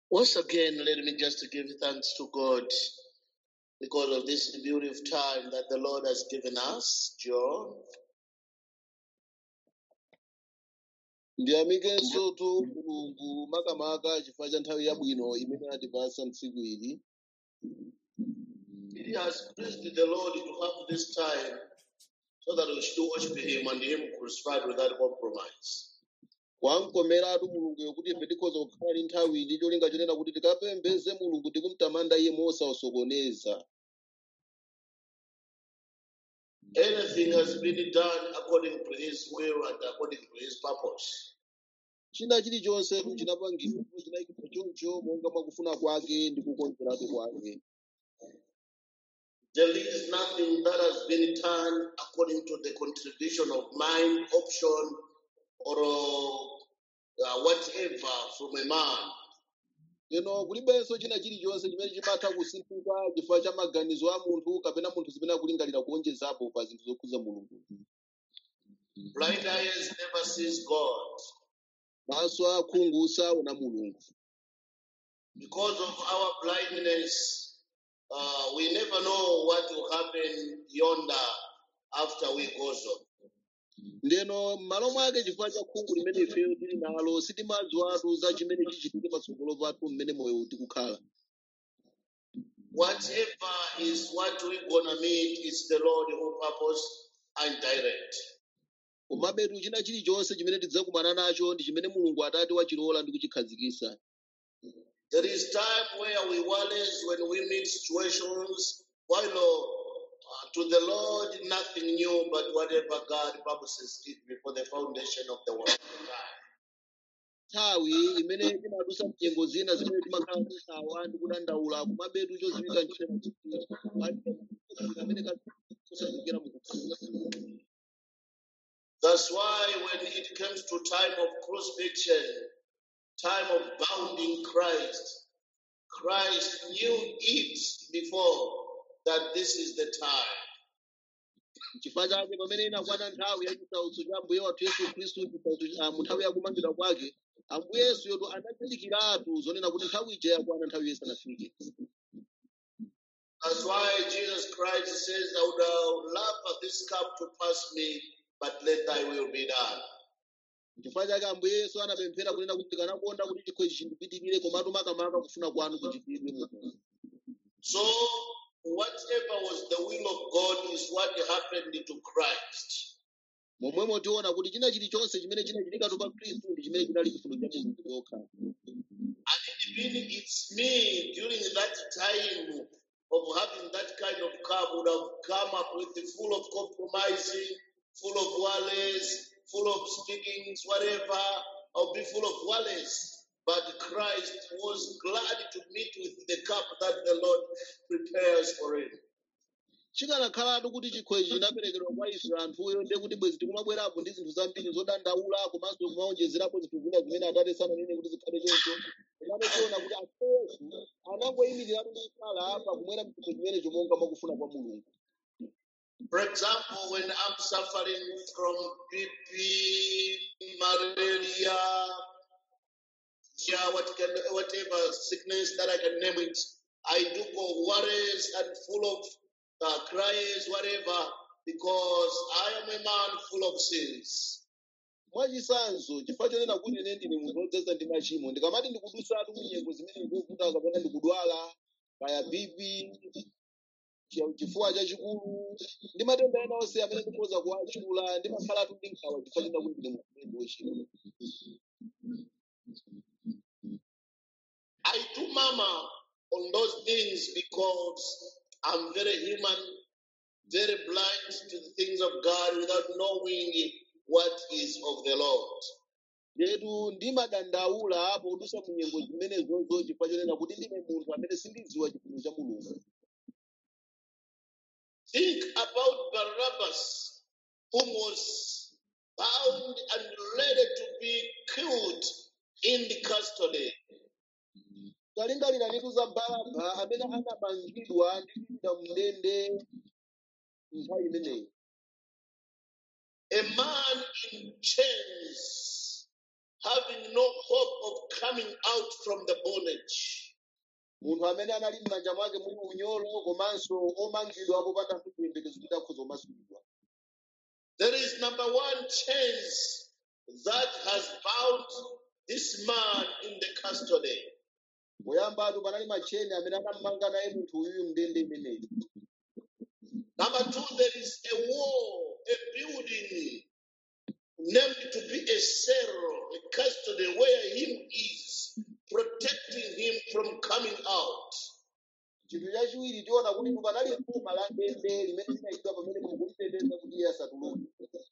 Once again, let me just give thanks to God because of this beautiful time that the Lord has given us, John. ndiyamikenso tu mulungu makamaka chifukwa cha nthawi yabwino imene atipasa mtsiku ili It has pleased the Lord to have this time so that we should worship Him and Him crucified without compromise. wamkomeratu mulunguyo kuti ife tikhoza kukhala ndi nthawi ndi cholinga chonena kuti tikapembeze mulungu tikumtamanda iye mosawasokoneza Anything has been done according to His will and according to His purpose. china chilichonse chinapangidwa ndipo chinayikidwa choncho monga mwakufuna kwake ndi kukonzeratu kwake There is nothing that has been done according to the contribution of mind, option, or uh, whatever from a man. lero kulibenso china chilichonse chimene chimatha kusinthika chifukwa cha maganizo a munthu kapena munthu zimene akulingalira kuonjezapo pa zinthu zokhuza mulungu Blind eyes never sees God. maso akhungu saona mulungu Because of our blindness, uh, we never know what will happen yonder after we go so. ndeno m'malo mwake chifukwa cha khungu limene ifeyo tili nalo sitimadziwatu za chimene chichitike patsogolo pathu mmene moyo tikukhala Whatever is what we're gonna meet, it's the Lord who purpose and direct. komabetu china chilichonse chimene tidzakumana nacho ndi chimene mulungu atati wachilola ndi kuchikhazikitsa There is time where we worries when we meet situations, while uh, to the Lord nothing new but whatever God purposes it before the foundation of the world. nthawi imene timadusa mnyengo zina zimene timakhala tisawa ndi kudandaula komabetu choziwika nchitena kuti palibe amene kasazikira mukukhala That's why when it comes to time of crucifixion, time of bounding Christ, Christ knew it before that this is the time. chifukwa chake pamene inakwana nthawi ya chisautso cha ambuye wathu yesu khristu chisautso cha mu nthawi ya kumangidwa kwake ambuye yesu yoto anazindikiratu zonena kuti nthawi ija yakwana nthawi isanafike That's why Jesus Christ says, I would have loved this cup to pass me, but let thy will be done. chifukwa chake ambuye yesu anapemphera kunena kuti tikanakonda kuti chikho ichi chindipitirire komatu makamaka kufuna kwanu kuchitidwe mu So, whatever was the will of God is what happened to Christ. momwemo tiona kuti china chilichonse chimene chinachitikatu pa khristu ndi chimene chinali chifuniro cha mulungu yokha And it means it's me during that time of having that kind of cup would have come up with the full of compromising, full of worries, full of speakings, whatever. I'll be full of worries. But Christ was glad to meet with the cup that the Lord prepares for him. chikanakhalatu kuti chikho ichi chinaperekedwa kwa ife anthuyo ndiye kuti bwezi tikumabwerapo ndi zinthu zambiri zodandaula komanso kumaonjezerapo zinthu zina zimene atate sananene kuti zikhale choncho komano tiona kuti ambuye yesu anangoyimiriratu ndi kukhala apa kumwera mchikho chimenecho monga mwakufuna kwa mulungu For example, when I'm suffering from BP, malaria, yeah, what can, whatever sickness that I can name it, I do go worries and full of uh, cries, whatever, because I am a man full of sins. mwachisanzo chifukwa chonena kuti ine ndine munthu wodzaza ndi machimo ndikamati ndikudusatu ku nyengo zimene zovuta kapena ndikudwala kaya bibi chi- chifuwa chachikulu ndi matenda ena onse amene ndikhoza kuwatchula ndimakhalatu ndi nkhawa chifukwa chonena kuti ndine munthu wochimwa I do mama on those things because I'm very human, very blind to the things of God without knowing what is of the Lord. Letu ndimadandaula apo kudusa mu nyengo zimenezozo chifukwa chonena kuti ndine munthu amene sindidziwa chifuniro cha mulungu Think about Barabbas, whom was bound and ready to be killed in the custody. talingalira nitu za baraba amene anamangidwa ndi kuyika mndende nthawi imeneyi A man in chains having no hope of coming out from the bondage. munthu amene anali m'manja mwake muli unyolo komanso omangidwa popanda chiyembekezo kuti akhoza kumasulidwa There is number one chains that has bound this man in the custody. poyambatu panali macheni amene anammanga naye munthu uyuyu mndende imeneyi Number two, there is a wall, a building named to be a cell, a custody where him is, protecting him from coming out. chinthu chachiwiri tiona kuti panali khoma la ndende limene linayikidwa pamene mukuliteteza kuti iye asatuluke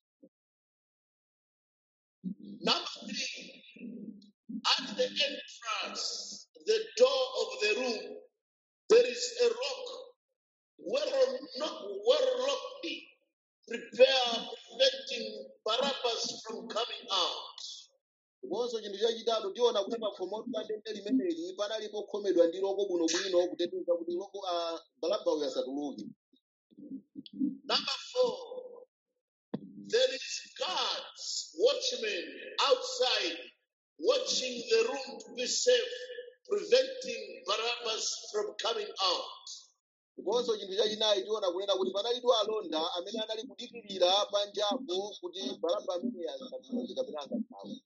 Number three, at the entrance, the door of the room, there is a rock well, not well locked, prepare preventing Barabbas from coming out. ndiponso chinthu chachitatu tiona kuti pakhomotu pa ndende limeneli panalipo khomedwa ndi loko bwinobwino kuteteza kuti loko a balaba uyu asatuluke Number four, there is guards, watchmen outside, watching the room to be safe, preventing Barabbas from coming out. ndiponso chinthu chachinayi tiona kunena kuti panalipo alonda amene anali kudikirira panjapo kuti balaba ameneyi asatuluke kapena angathawe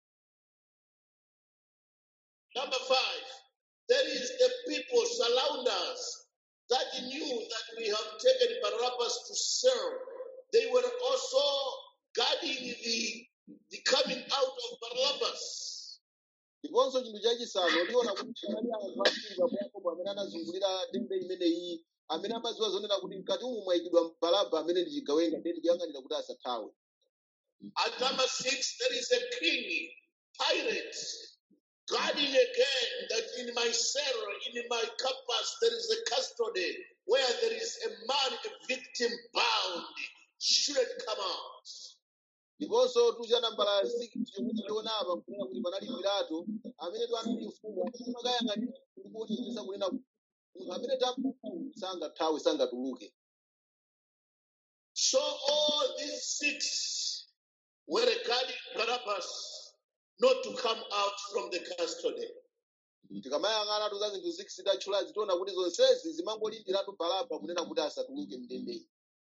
Number five, there is the people surround us that knew that we have taken Barabbas to serve. They were also guarding the, the coming out of Barabbas. ndiponso chinthu chachisanu tiona kuti panali anthu ambiri pa yakobo amene anazungulira ndende imeneyi amene amadziwa zonena kuti mkati umu mwayikidwa balaba amene ndi chigawenga ndiye tikuyang'anira kuti asathawe At number six, there is a king, pirate, guarding again that in my cell, in my campus, there is a custody where there is a man, a victim bound, shouldn't come out. ndiponso tucha nambala 6 chomwe tiona apa kunena kuti panali pilato amene twanali mfumu amakayang'anira kuti kuonetsa kunena kuti munthu amene tamuu sangathawe sangatuluke So all these six were guarding Barabbas not to come out from the custody. tikamayang'ana za zinthu 6 tatchulazi tiona kuti zonsezi zimangolindiratu balaba kunena kuti asatuluke mndendeyi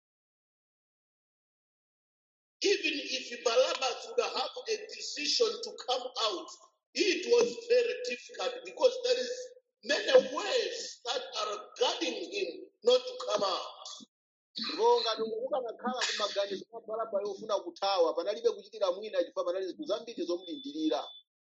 Even if Barabbas would have a decision to come out, it was very difficult because there is many ways that are guarding him not to come out. ndipo ngati ukanakhala kumaganizo kwa balaba yofuna kuthawa panalibe kuchitira mwina chifukwa panali zinthu zambiri zomulindirira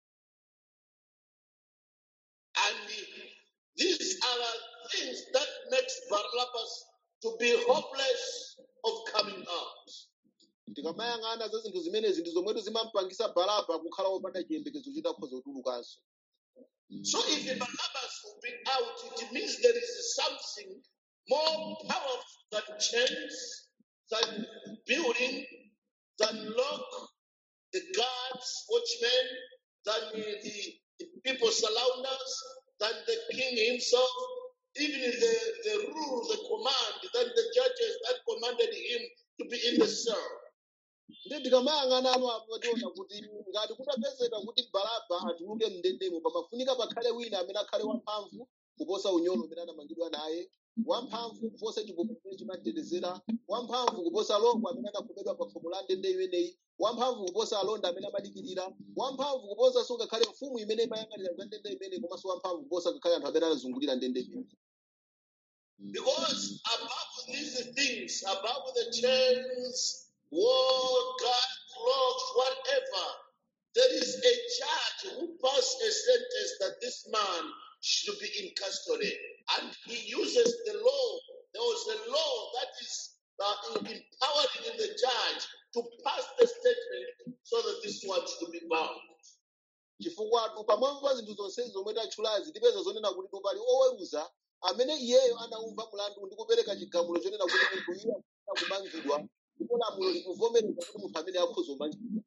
And these are the things that makes Barabbas to be hopeless of coming out. tikamayang'ana za zinthu zimenezi ndi zomwetu zimampangisa balaba kukhala wopanda chiyembekezo chitakhoza kutulukanso So if the Barabbas will be out, it means there is something more powerful than chains, than building, than lock, the guards, watchmen, than the, the people surround us, than the king himself, even the, the rule, the command, than the judges that commanded him to be in the cell. ndi tikamayang'ana ano apo tiona kuti ngati kutapezeka kuti balaba atuluke mndendemo pamafunika pakhale wina amene akhale wamphamvu kuposa unyolo umene anamangidwa naye wamphamvu kuposa chiboko chimene chimatetezera wamphamvu kuposa loko amene anakhomedwa pa khomo la ndende imeneyi wamphamvu kuposa alonda amene amadikirira wamphamvu kuposanso ngakhale mfumu imene imayang'anira za ndende imeneyi komanso wamphamvu kuposa ngakhale anthu amene anazungulira ndende imeneyi Because above these things, above the chains, war, God, clothes, whatever, there is a judge who passed a sentence that this man should be in custody. And he uses the law. There was a law that is uh, empowering in the judge to pass the statement so that this one should be bound. chifukwa pamwamba pa zinthu zonsezi zomwe tatchulazi tipeza zonena kuti tupali oweruza amene iyeyo anaumva mlandu ndi kupereka chigamulo chonena kuti munthu iye akufuna kumangidwa ndipo lamulo likuvomereza kuti munthu amene akhoza kumangidwa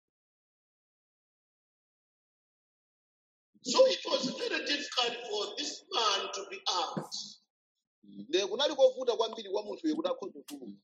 So it was very difficult for this man to be out. nde kunali kovuta kwambiri kwa munthuyo kuti akhoza kutuluka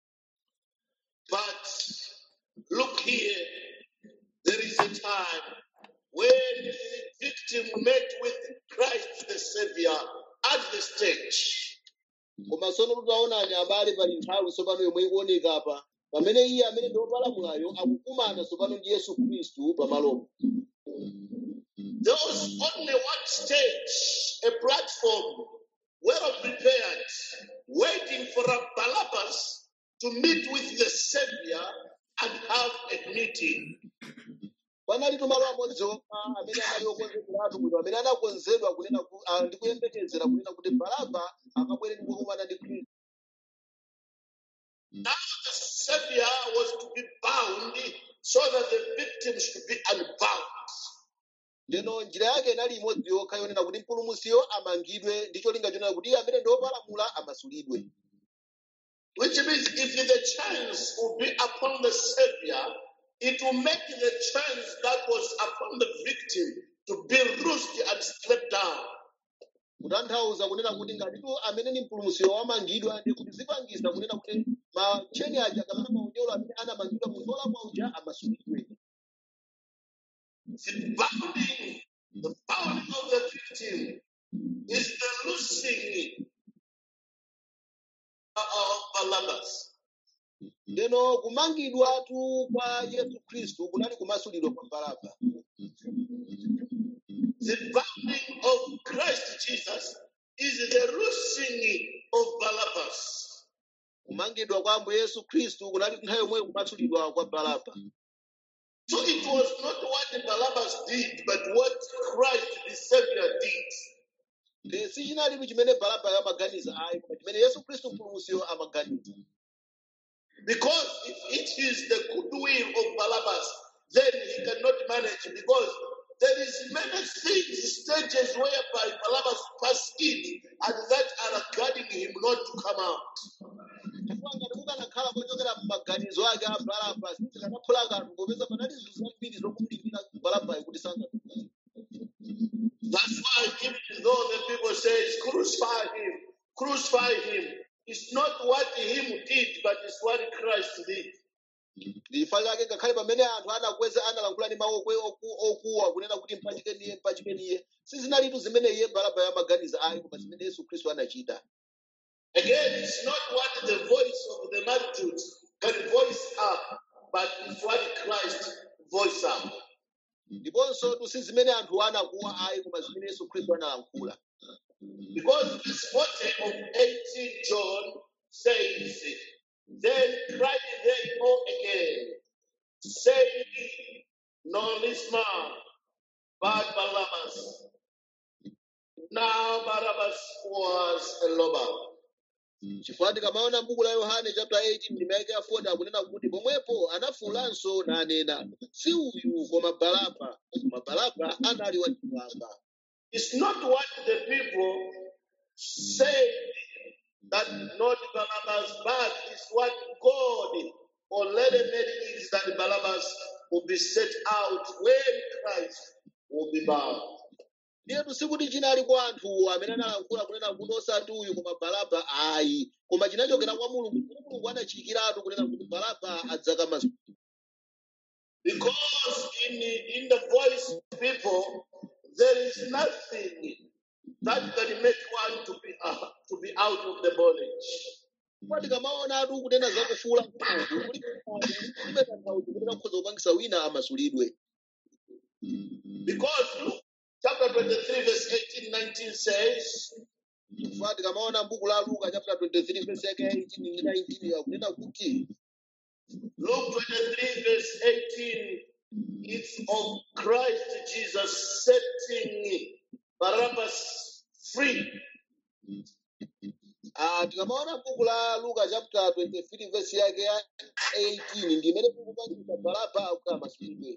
But look here, there is a time when the victim met with Christ the Savior at the stage. koma tsono tutaonani abale pali nthawi tsopano yomwe ikuoneka apa pamene iye amene ndi wopalamulayo akukumana tsopano ndi yesu khristu pamalopo There was only one stage, a platform well prepared, waiting for a Barabbas to meet with the Savior and have a meeting. panali tumalo amodzi okha amene anali okonzedweratu bwino amene anakonzedwa kunena ku- ah, ndi kuyembekezera kunena kuti baraba akabwere ndi kukumana ndi khristu Now the Savior was to be bound so that the victim should be unbound. ndeno njira yake inali imodzi yokha yonena kuti mpulumusiyo amangidwe ndi cholinga chonena kuti iye amene ndi wopalamula amasulidwe Which means if the chance will be upon the Savior, it will make the chance that was upon the victim to be loosed and stripped down. kutanthauza kunena kuti ngatitu amene ni mpulumusiyo wamangidwa ndi kuti zipangisa kunena kuti matcheni aja kapena maunyolo amene anamangidwa munthu wolakwa uja amasulidwe The bounding, the bounding of the victim is the loosing of Barabbas. ndeno kumangidwatu kwa yesu khristu kunali kumasulidwa kwa baraba The bounding of Christ Jesus is the loosing of Barabbas. kumangidwa kwa ambuye yesu khristu kunali nthawi yomweyo kumasulidwa kwa baraba So it was not what Barabbas did, but what Christ the Savior did. Ndi si chinalitu chimene baraba amaganiza ayi koma chimene yesu khristu mpulumusiyo amaganiza Because if it is the goodwill of Barabbas, then he cannot manage because there is many things, stages whereby Barabbas pass in and that are guarding him not to come out. chifukwa ngati mukanakhala kochokera m'maganizo ake a baraba sizikanaphula kanthu popeza panali zinthu zambiri zokumlingira barabayo kuti sangatuluke That's why even though the people say crucify him, crucify him, it's not what him did, but it's what Christ did. ndifa chake ngakhale pamene anthu anakweza analankhula ndi mawu okwe- oku- okuwa kunena kuti mpachike niye mpachike niye sizinalitu zimene iye baraba amaganiza ayi koma zimene yesu khristu anachita Again, it's not what the voice of the multitude can voice up, but it's what Christ voice up. ndiponso tu si zimene anthu anakuwa ayi koma zimene yesu khristu analankhula Because verse 40 of 18 John says, Then cried they all again, saying, No, this man, but Barabbas. Now Barabbas was a robber. chifukwa tikamaona m'buku la yohane chapter 18 ndime yake ya 40 akunena kuti pomwepo anafulanso nanena si uyu koma baraba koma baraba anali wachimwanga It's not what the people said that not Barabbas, but it's what God already made it that Barabbas will be set out when Christ will be bound. ndiyetu sikuti chinali kwa anthuwo amene analankhula kunena kuti osati uyu koma baraba ayi koma chinachokera kwa mulungu kuti mulungu anachiyikiratu kunena kuti baraba adzakamaso Because in, in the voice of people, there is nothing that can make one to be uh, to be out of the bondage. chifukwa tikamaonatu kunena za kufuula mulungu kulibe tanthauzo kunena kukhoza kupangisa wina amasulidwe Because Luke chapter 23, verse 18, 19 says, chifukwa tikamaona m'buku la luka chapter 23 verse yake ya 18 ndi 19 akunena kuti Luke 23, verse 18, it's of Christ Jesus setting Barabbas free. ah, tikamaona m'buku la luka chapter 23 verse yake ya 18 ndi imene tikupangisa baraba kuti amasulidwe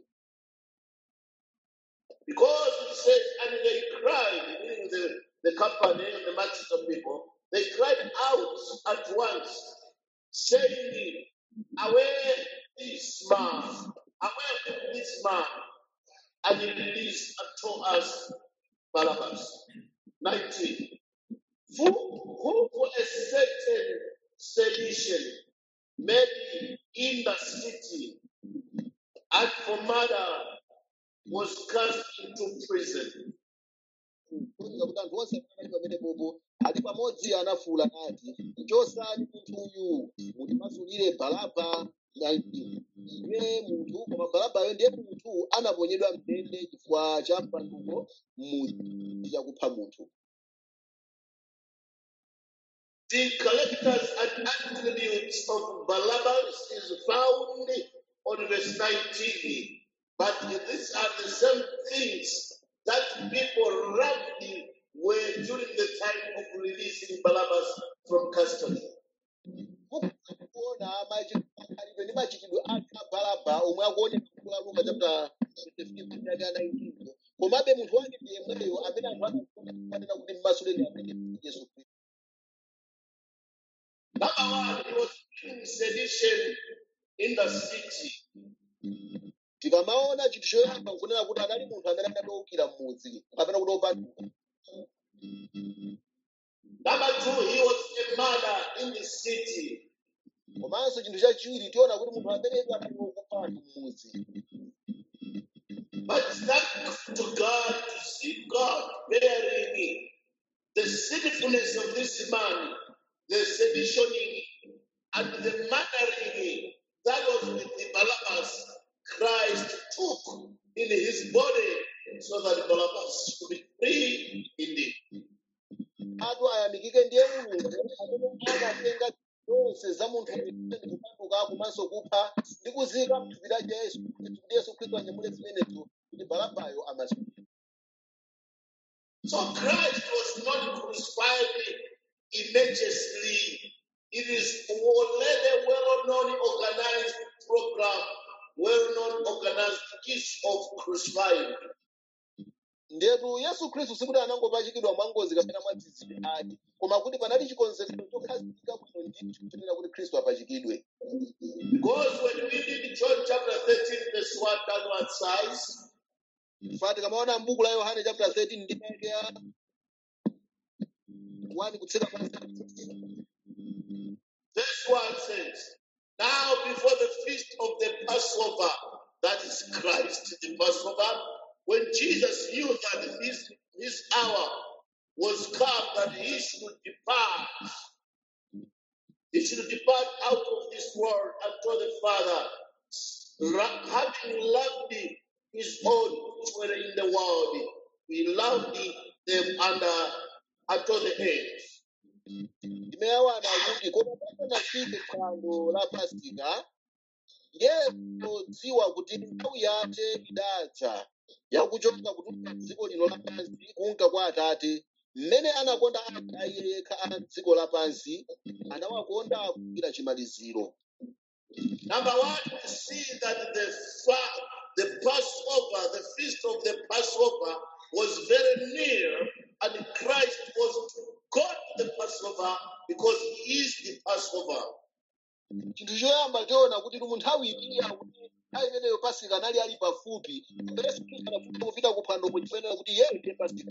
Because it says, and they cried, meaning the, the company, the masses of people, they cried out at once, saying, Away this man, away this man, and he released unto us Barabbas. 19. Who, who for a certain sedition made in the city and for murder was cast into prison. kuwuza kuti anthu onse amene ali pamene popo ali pamodzi anafuwula nati chosani munthu uyu mutimasulire balaba ndiye munthu koma balabayo ndiye munthu anaponyedwa mndende chifukwa cha mpanduko mmudzi chakupha munthu The characters and attributes of Barabbas is found on verse 19. But these are the same things that people roughly were during the time of releasing Barabbas from custody. kuona machitidwe ndi machitidwe ake a balaba omwe akuoneka kula luka chapter 15 ndi aka 19 komabe munthu wake ndi yemweyo amene anthu anafanira kuti mmasuleni amene yesu khristu Number one, he was in sedition in the city. tikamaona chinthu choyamba nkunena kuti anali munthu amene anadowukira mmudzi kapena kuti opanduka Number two, he was a murderer in the city. komanso chinthu chachiwiri tiona kuti munthu ameneyo anali wokupha anthu mmudzi But thank to God to see God bearing the sinfulness of this man, the seditioning and the murdering that was with the Barabbas, Christ took in his body so that Barabbas should be free indeed. atu ayamikike ndiye mulungu amene anatenga zonse za munthu amene ndi kupanduka komanso kupha ndi kuzika mthupi la yesu kuti yesu khristu anyamule zimenezo kuti balabayo amasulidwe So Christ was not crucified immediately. It is already well-known organized program, well-known organized piece of crucifying. ndetu yesu khristu sikuti anangopachikidwa mwangozi kapena mwadzidzidzi ake koma kuti panali chikonzekero chokhazikika bwino ndithu kuchitira kuti khristu apachikidwe Because when we read John chapter 13, verse 1 downward size, fati kamaona m'buku la yohane chapter 13 ndi yake ya 1 kutsika pansi verse 1 says, Now before the feast of the Passover, that is Christ, the Passover, when Jesus knew that his, his hour was come that he should depart, he should depart out of this world unto the Father, ra- having loved his own which were in the world, he loved them under unto the end. ndimeyawana kuti koma pasanafike phwando la pasika yesu dziwa kuti nthawi yake idadza yakuchoka kutuluka dziko lino lapansi kunka kwa atate mmene anakonda anthu a iye yekha a dziko lapansi anawakonda kufikira chimaliziro Number one, we see that the fa- the Passover, the feast of the Passover, was very near, and Christ was to go to the Passover because He is the Passover. chinthu choyamba tiona kuti mu nthawi iliya kuti nthawi imeneyo pasika anali ali pafupi yesu khristu anafuna kupita ku phwando pochifanira kuti iyeyo ndiye pasika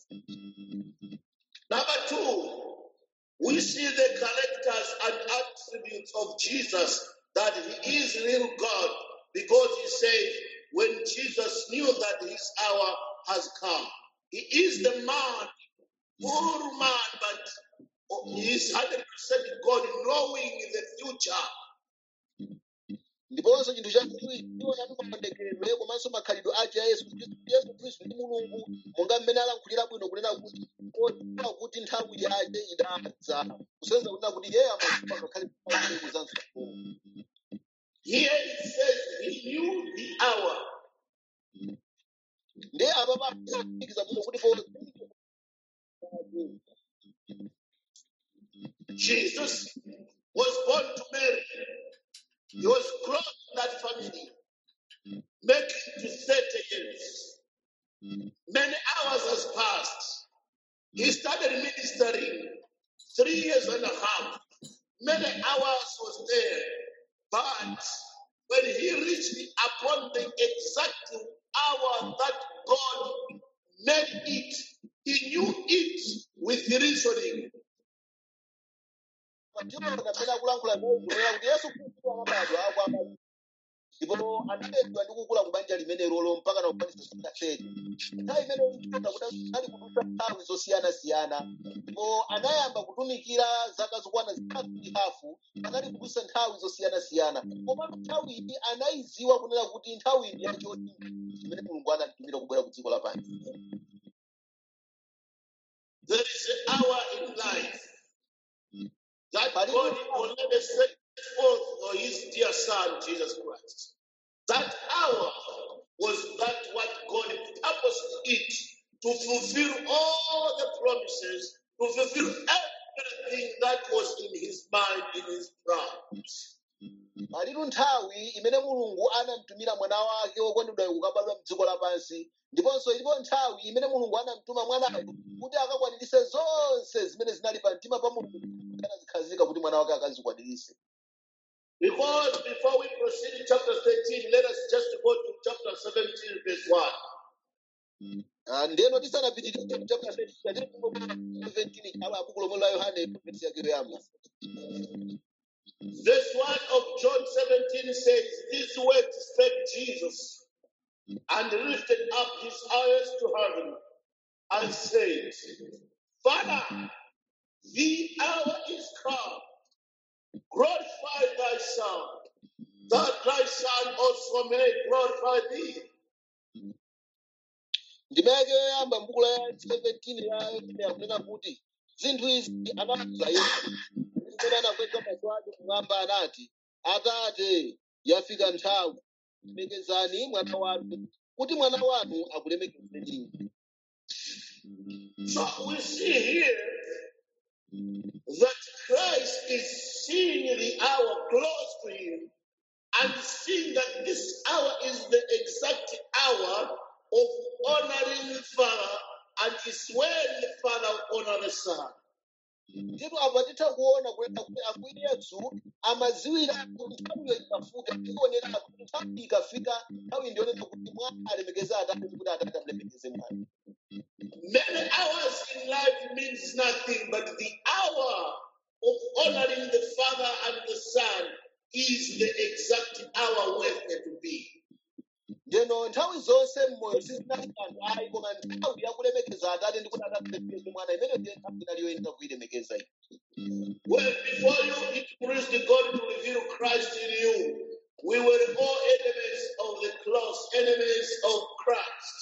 Number two, we see the characters and attributes of Jesus that He is real God because He says, when Jesus knew that His hour has come, He is the man, full man, but He is 100% God, knowing the future. ndiponso chinthu chachiwiri tiona ndi maonekedwe komanso makhalidwe ake a yesu khristu yesu khristu ndi mulungu monga mmene alankhulira bwino kunena kuti odziwa kuti nthawi yake idadza kusenza kunena kuti iyeyo amadziwa ngakhale nthawi za msogolo Here it says He knew the hour. ndiye apa pakuikiza bwino kuti po Jesus was born to Mary. He was close to that family, making to 30 years. Many hours has passed. He started ministering three years and a half. Many hours was there. But when he reached upon the exact hour that God made it, he knew it with reasoning. ndiona pamene akulankhula nawo kunena kuti yesu khristu anabadwa akwama ndipo analedwa ndi kukula ku banja limenelo mpaka nakukwanisa zaka 30 nthawi imeneyo ikuona kuti anali kudusa nthawi zosiyanasiyana ndipo anayamba kutumikira zaka zokwana zitatu ndi hafu anali kudusa nthawi zosiyanasiyana komatu nthawi iyi anayiziwa kunena kuti nthawi iyi yachoti imene mulungu anamtumira kubwera ku dziko lapansi There is an hour in life that palipo God already set forth for his dear son, Jesus Christ. That hour was that what God purposed it to fulfill all the promises, to fulfill everything that was in his mind, in his plan. palitu nthawi imene mulungu anamtumira mwana wake wokondedwa kukabadwa mdziko lapansi ndiponso ilipo nthawi imene mulungu anamtuma mwanayo kuti akakwanirise zonse zimene zinali pa mtima pa mulungu anazikhazika kuti mwana wake akazikwanirise Because before we proceed in chapter 13, let us just go to chapter 17, verse 1. Ah, ndeno tisanapitirire chapter 17 ala buku lomwe la yohane vesi yake yoyamba Verse 1 of John 17 says, These words spake Jesus, and lifted up his eyes to heaven, and said, Father, the hour is come. Glorify thy Son, that thy Son also may glorify thee. ndima yake yoyamba mbuku la 17 ya yohane akunena kuti zinthu izi anafuza yesu zimene anakweza maso ake kumwamba anati atate yafika nthawi lemekezani mwana wanu kuti mwana wanu akulemekezeni So we see here that Christ is seeing the hour close to him and seeing that this hour is the exact hour of honoring the Father and is when the Father will honor the Son. ndipo apa titha kuona kuleta kuti ambuye yesu amaziwira kuti nthawiyo ikafika ikuonera kuti nthawi ikafika nthawi ndionena kuti mwana alemekeze atate ndi kuti atate amulemekeze mwana Many hours in life means nothing, but the hour of honoring the Father and the Son is the exact hour worth it to be. ndeno nthawi zonse mmoyo sizinali kanthu ayi koma nthawi yakulemekeza atate ndi kuti atate alemekeze mwana imeneyo ndiye nthawi inali yoyenera kuyilemekeza iyi Well, before you, it pleased God to reveal Christ in you. We were all enemies of the cross, enemies of Christ.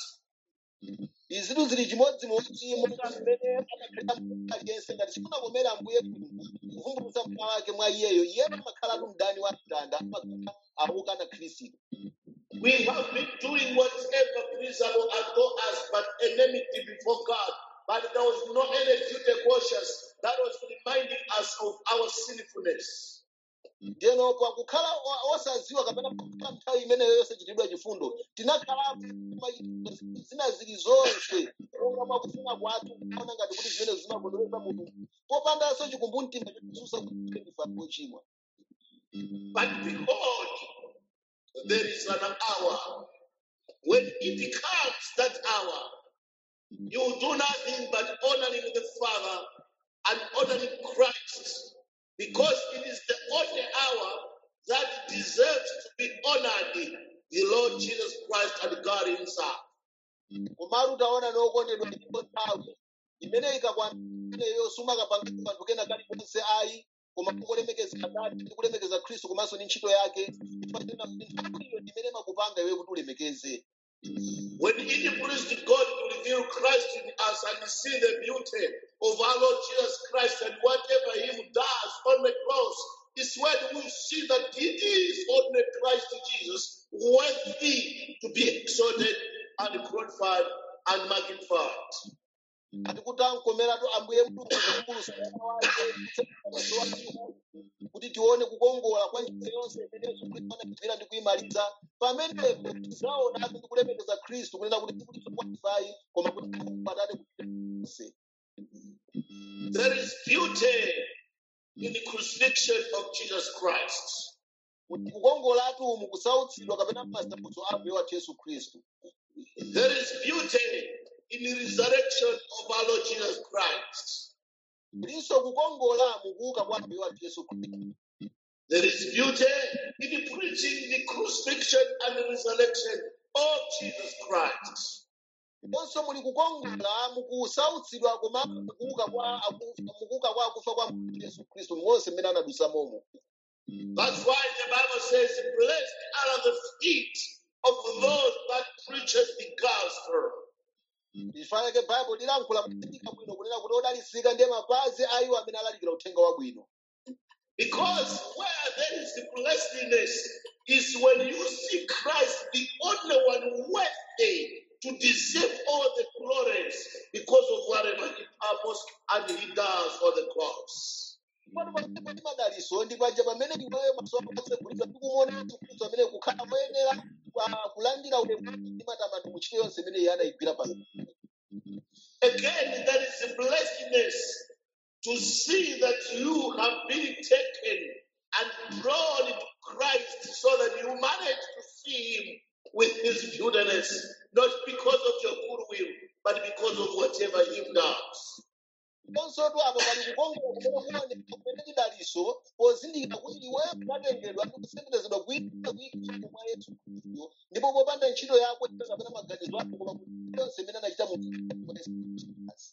izitu zili chimodzimodzi monga mmene amakhalira munthu aliyense ngati sikunakomera ambuye mulungu kuvumbulutsa mwana wake mwa iyeyo iye amakhalatu mdani wa mtanda amakhala awukana khristu We have been doing whatever pleasable unto us, but enmity before God. But there was no any duty conscious that was reminding us of our sinfulness. ndeno pakukhala o- osaziwa kapena pakukhala nthawi imeneyo yonse chitidwa chifundo tinakhala zina zili zonse monga mwakufuna kwathu kuona ngati kuti zimene zimakondwereza mulungu popandanso chikumbumtima chosusa kuti ndife ochimwa But behold, there is an hour. When it comes that hour, you will do nothing but honoring the Father and honoring Christ because it is the only hour that deserves to be honored the Lord Jesus Christ and God Himself. komatu utaona nokondedwa ndipo nthawi imene ikakwana imeneyo sumakapanga kanthu kena kalikonse ayi koma kungolemekeza atate ndi kulemekeza khristu komanso ndi ntchito yake ifanena kuti nthawi iyo imene makupanga iwe kuti ulemekeze When it pleased God to reveal Christ in us and see the beauty of our Lord Jesus Christ and whatever He does on the cross, is when we see that it is only Christ Jesus worthy to be exalted and glorified and magnified. ati kuti ankomeratu ambuye mulungu kuvumbulutsa mwana wake maso ake kuti tione kukongola kwa ntchito yonse imene yesu khristu anagwira ndi kuyimaliza pamenepo tizaonatu ndi kulemekeza khristu kunena kuti sikuti tikwanifayi koma kuti atate kuti There is beauty in the crucifixion of Jesus Christ. kuti kukongolatu mu kusautsidwa kapena masautso a mbuye wathu yesu khristu There is beauty in the resurrection of our Lord Jesus Christ. kulinso kukongola mu kuuka kwa mbuye wathu yesu khristu There is beauty in preaching the crucifixion and the resurrection of Jesus Christ. ndiponso muli kukongola mukusautsidwa komanso mukuuka kwa akufa mukuuka kwa akufa kwa Ambuye yesu khristu monse mmene anadusa momo That's why the Bible says, Blessed are the feet of those that preaches the gospel. chifukwa chake baibulo lilankhula motsindika bwino kunena kuti odalitsika ndiye mapazi a iwo amene alalikira uthenga wabwino Because where there is blessedness is when you see Christ, the only one worthy to deserve all the glories because of whatever he purposed and he does on the cross. pano pamene pali madaliso ndi paja pamene iweyo maso ako atsegulidwa ndi kumuona yesu khristu amene kukhala moyenera kwa kulandira ulemu ndi matamando mu ntchito yonse imene iye anayigwira pano Again, there is a blessedness to see that you have been taken and drawn into Christ so that you manage to see him with his beautiness, not because of your goodwill, but because of whatever he does. ponsotu apo pali kukongola kumene kuoneka kumene tidaliso pozindikira kuti iweyo unatengedwa ndi kusenderezedwa kuikira kuikira mwa yesu khristu ndipo popanda ntchito yako kapena maganizo ako koma kuti yonse imene anachita mu mwa Yesu Khristu.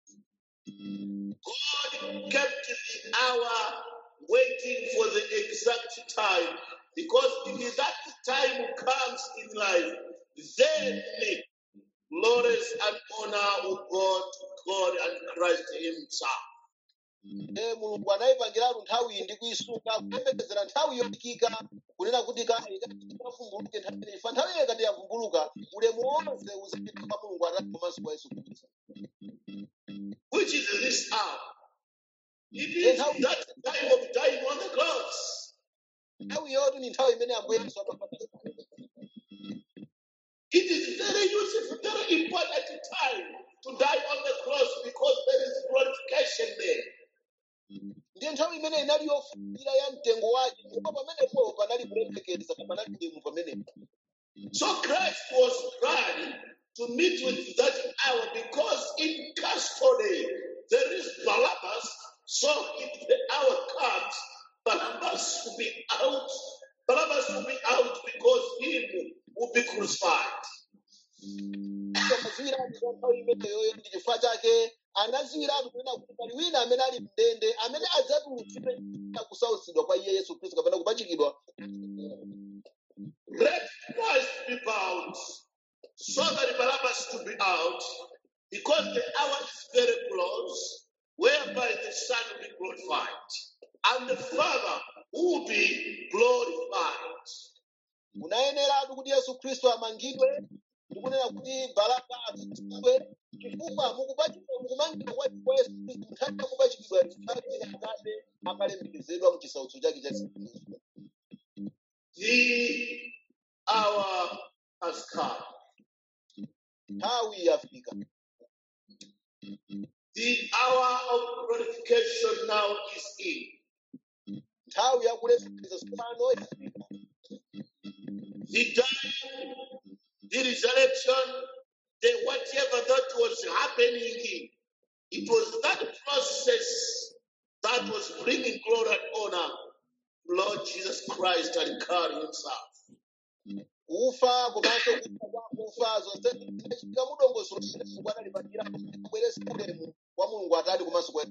God kept the hour waiting for the exact time because if that time comes in life, then glories and honor will go to God and Christ Himself. Eh, mulungu anayipangiratu nthawi iyi ndi kuyisunga kuyembekezera nthawi yotikika kunena kuti kale ikavumbuluke nthawi ineyi fa nthawi ineyi ikati yavumbuluka ulemu wonse uzapita kwa mulungu atatu komanso kwa yesu khristu Which is this hour? It ndiye is nthawi that time of dying on the cross. nthawi yotu ni nthawi imene ambuye yesu amafana It is very useful, very important time to die on the cross because there is glorification there. ndiye nthawi imene inali yofunikira ya mtengo wake ndipo pamenepo panali kulemekeza panali ulemu pamenepo So Christ was glad to meet with that hour because in custody there is Barabbas. So if the hour comes, Barabbas will be out. Barabbas will be out because him will be crucified. amaziwiratu za nthawi imeneyoyo ndi chifukwa chake anaziwiratu kunena kuti pali wina amene ali mndende amene adzatulutsidwe kusautsidwa kwa iye yesu khristu kapena kupachikidwa Let Christ be bound so that Barabbas to be out because the hour is very close whereby the Son will be glorified and the Father will be glorified. munayeneratu kuti yesu khristu amangidwe ndikunena kuti baraba atsitsidwe chifukwa mukupachikidwa mukumangidwa kwa kwa yesu khristu nthawi yakupachikidwa nthawi akade akalemekezedwa mu chisautso chake cha yesu khristu The hour has come. nthawi yafika The hour of glorification now is in. nthawi yakulemekeza tsopano yafika The dying, the resurrection, the whatever that was happening, it was that process that was bringing glory and honor to Lord Jesus Christ and God Himself. kufa komanso kufa kwa kufa zonse zinachitika mudongosolo mulungu analipangira kubweresa ulemu wa mulungu atali komanso kwa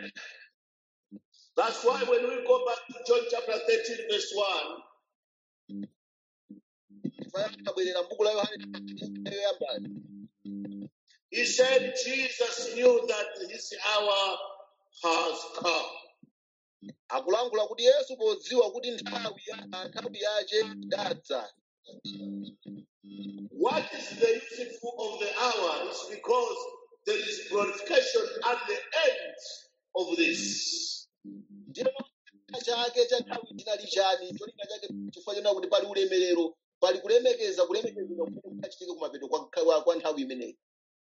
That's why when we go back to John chapter 13, verse 1, abwerera m'buku la yohane yoyambali he said Jesus knew that his hour has come. akulankhula kuti yesu podziwa kuti nthawi ya nthawi yace idadza What is the useful of the hour is because there is glorification at the end of this. ndiyo chake cha nthawi chinali chani cholinga chake chifukwa chonena kuti pali ulemerero pali kulemekeza kulemekezedwa kumene kunachitike kumapeto kwa, kwa, kwa nthawi imeneyi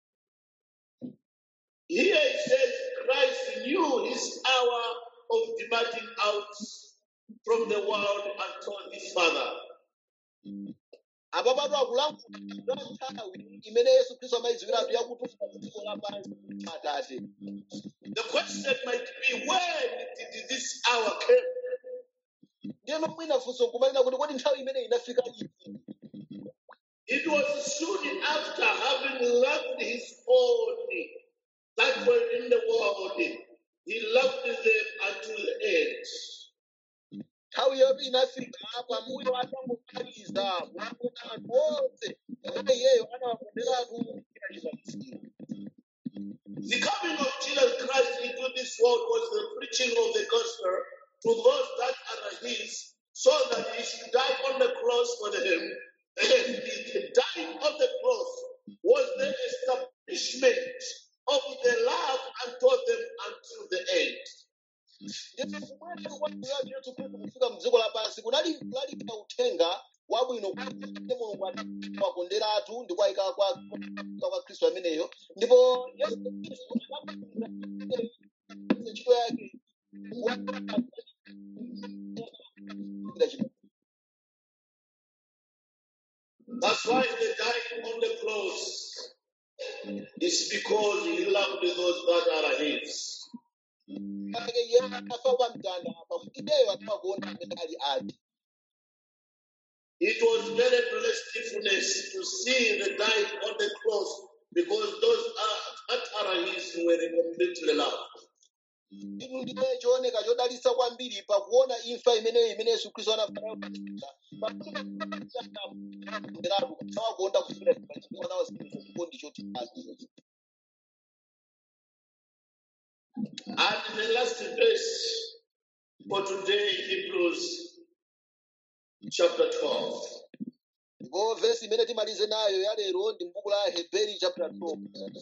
Here it says Christ knew his hour of departing out from the world and told his Father. apa patu akulankhula za nthawi imene yesu khristu amayidziwiratu yakutuluka dziko lapansi atate The question might be when did this hour come? ndiyeno mwina funso nkumalira kuti kodi nthawi imene inafika iti It was soon after having loved his own that were in the world, he loved them unto the end. nthawi yoti inafika pambuyo atangomaliza kuwakonda anthu onse pamene iyeyo anawakonderatu kuchita chifaniziro The coming of Jesus Christ into this world was the preaching of the gospel to those that are his, so that he should die on the cross for them. And the dying on the cross was the establishment of the love unto them until the end. ndipo kubwera kwake yesu khristu kufika mdziko lapansi kunali kulalika uthenga wabwino kwa mulungu anawakonderatu ndi kwayika kwa kwa khristu ameneyo ndipo yesu khristu anapangisa ntchito yake That's why the dying on the cross is because he loved those that are his. ake iye anafa kwa mtanda pakuti iyeyo anawakonda amene ali ake It was very blessedness to see the dying on the cross because those are, that are his were completely loved. inu ndiye chooneka chodalitsa kwambiri pakuona imfa imeneyo imene yesu khristu anafanira pakuti pakuti kusawakonda kufika chimwana wasinza chikondi choti ake And the last verse for today, Hebrews chapter 12. ndipo vesi imene timalize nayo ya lero ndi m'buku la heberi chapter 12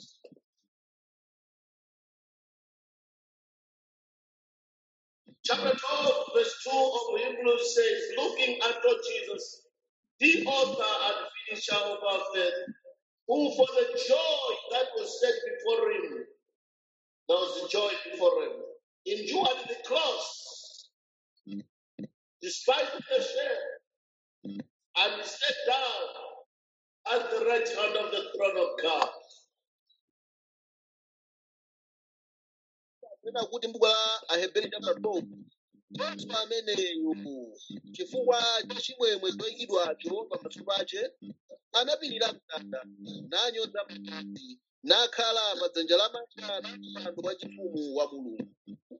Chapter 12, verse 2 of Hebrews says, Looking unto Jesus, the author and finisher of our faith, who for the joy that was set before him, there was the joy before him, endured the cross, despite the shame, and sat down at the right hand of the throne of God. tena kuti m'buku la aheberi chapter 12 yesu ameneyo chifukwa cha chimwemwe choyikidwacho pamaso pache anapirira mtanda nanyoza mapiri nakhala pa dzanja lamanja la mpando wachifumu wa mulungu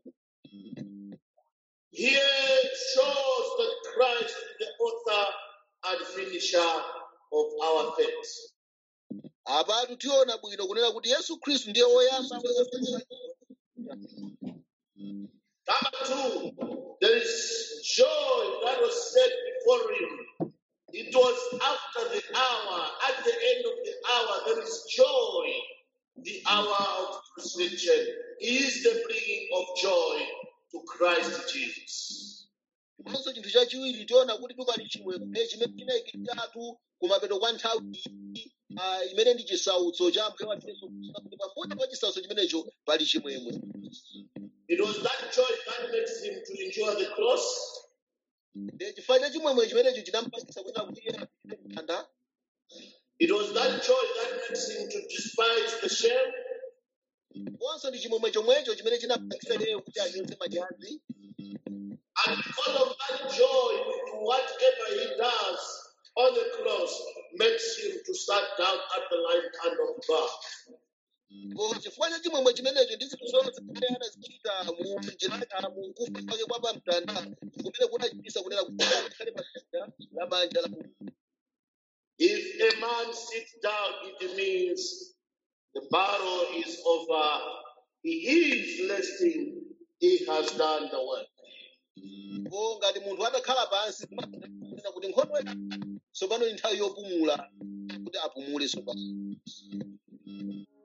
Here shows that Christ is the author and finisher of our faith. apatu tiona bwino kunena kuti yesu khristu ndiye woyamba Number two, there is joy that was set before him. It was after the hour, at the end of the hour, there is joy, the hour of crucifixion. is the bringing of joy to Christ Jesus. ndiponso chinthu chachiwiri tiona kuti pali chimwemwe chimene chinayikidwiratu kumapeto kwa nthawi iyi, ah, imene ndi chisautso cha ambuye wathu yesu khristu kuti pambuyo pa chisautso chimenecho pali chimwemwe It was that joy that makes him to endure the cross. Ndi chifukwa cha chimwemwe chimenecho chinampangisa kunena kuti iye apite mtanda It was that joy that makes him to despise the shame. ndiponso ndi chimwemwe chomwecho chimene chinampangisa iyeyo kuti anyoze manyazi And because of that joy, with whatever he does on the cross, makes him to sat down at the right hand of God. ndipo chifukwa cha chimwemwe chimenecho ndi zinthu zonse zimene anazichita mu njira mu kufa kwake kwa pa mtanda kumene kunachitisa kunena kuti akhale pa dzanja lamanja la mulungu If a man sits down, it means the battle is over. He is resting. He has done the work. ndipo ngati munthu atakhala pansi kumanena kuti nkhondo tsopano ndi nthawi yopumula kuti apumule tsopano